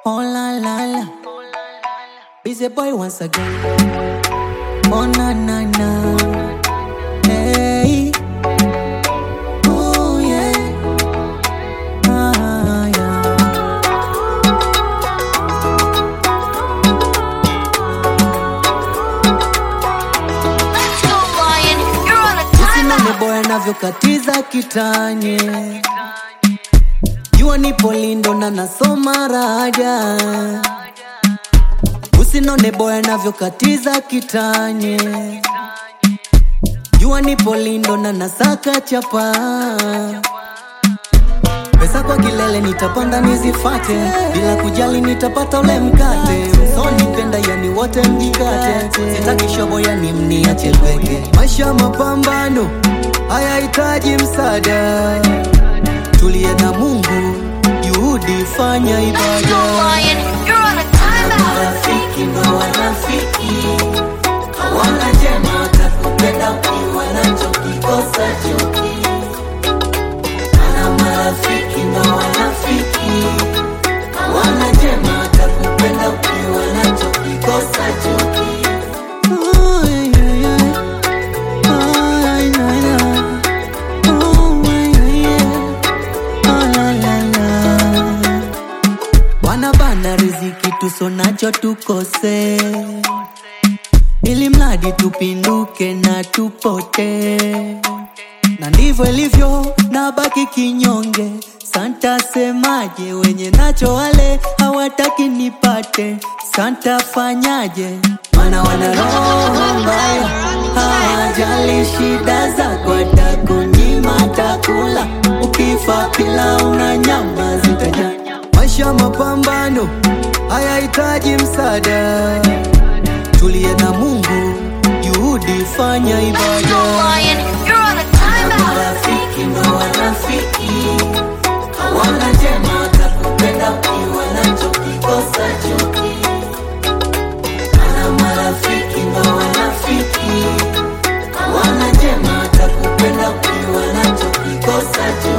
Oh la la la. Busy boy once again. Oh na na na. Hey. Oh yeah. Ah yeah. Usinone boy anavyokatiza kitanye jua nipo lindo na nasoma raja usinone boy anavyokatiza kitanye jua nipo lindo na nasaka chapa pesa kwa kilele nitapanda nizifate bila kujali nitapata ule mkate msonipenda yani wote mjikate sitaki shobo yani mniache peke maisha mapambano hayahitaji msaada tulie na mungu juhudi fanya ibada marafiki ndo wanafiki hawana jema watakupenda ukiwa nacho kikosa chuki ana marafiki ndo wanafiki hawana jema watakupenda ukiwa nacho kikosa chuki Ay, ay, ay. Ay, ay, ay. Oh, ay, ay, ay. Ah, la, la, la. wanabana riziki tusonacho tukose ili mradi tupinduke na tupote na ndivyo ilivyo na baki kinyonge santa semaje wenye nacho wale hawataki nipate santa fanyaje mana wana roho mbaya hawajali shida zako atakunyima takula ukifa pila una nyama zitaja maisha mapambano hayahitaji msaada tulie na mungu juhudi fanya ibada marafiki ndo wanafiki hawana jema watakupenda ukiwa nacho kikosa chuki ana marafiki ndo wanafiki hawana jema watakupenda ukiwa nacho kikosa chuki